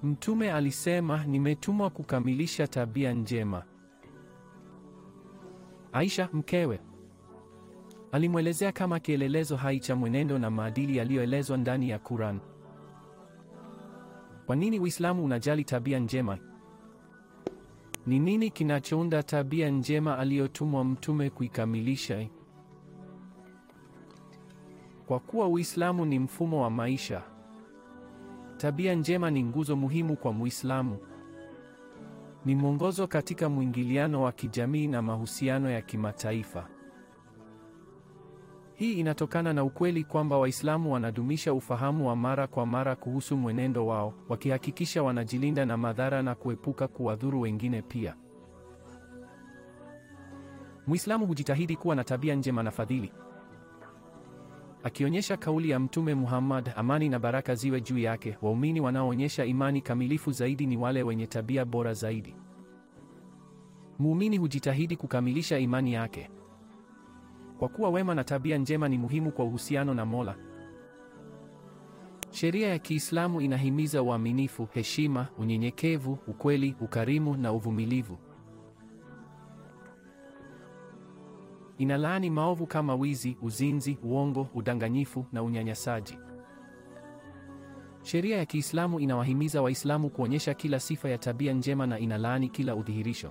Mtume alisema, nimetumwa kukamilisha tabia njema. Aisha mkewe alimwelezea kama kielelezo hai cha mwenendo na maadili yaliyoelezwa ndani ya Quran. Kwa nini Uislamu unajali tabia njema? Ni nini kinachounda tabia njema aliyotumwa mtume kuikamilisha? Kwa kuwa Uislamu ni mfumo wa maisha, tabia njema ni nguzo muhimu kwa Muislamu. Ni mwongozo katika mwingiliano wa kijamii na mahusiano ya kimataifa. Hii inatokana na ukweli kwamba Waislamu wanadumisha ufahamu wa mara kwa mara kuhusu mwenendo wao, wakihakikisha wanajilinda na madhara na kuepuka kuwadhuru wengine pia. Muislamu hujitahidi kuwa na tabia njema na fadhili. Akionyesha kauli ya Mtume Muhammad, amani na baraka ziwe juu yake, waumini wanaoonyesha imani kamilifu zaidi ni wale wenye tabia bora zaidi. Muumini hujitahidi kukamilisha imani yake. Kwa kuwa wema na tabia njema ni muhimu kwa uhusiano na Mola. Sheria ya Kiislamu inahimiza uaminifu, heshima, unyenyekevu, ukweli, ukarimu na uvumilivu. Inalaani maovu kama wizi, uzinzi, uongo, udanganyifu na unyanyasaji. Sheria ya Kiislamu inawahimiza Waislamu kuonyesha kila sifa ya tabia njema na inalaani kila udhihirisho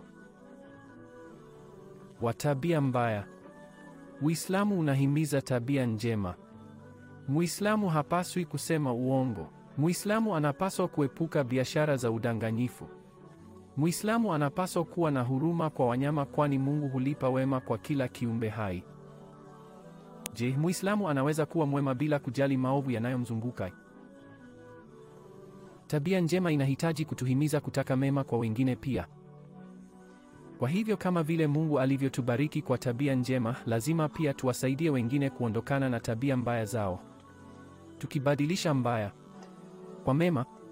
wa tabia mbaya. Uislamu unahimiza tabia njema. Muislamu hapaswi kusema uongo. Muislamu anapaswa kuepuka biashara za udanganyifu. Muislamu anapaswa kuwa na huruma kwa wanyama kwani Mungu hulipa wema kwa kila kiumbe hai. Je, Muislamu anaweza kuwa mwema bila kujali maovu yanayomzunguka? Tabia njema inahitaji kutuhimiza kutaka mema kwa wengine pia. Kwa hivyo kama vile Mungu alivyotubariki kwa tabia njema, lazima pia tuwasaidie wengine kuondokana na tabia mbaya zao. Tukibadilisha mbaya kwa mema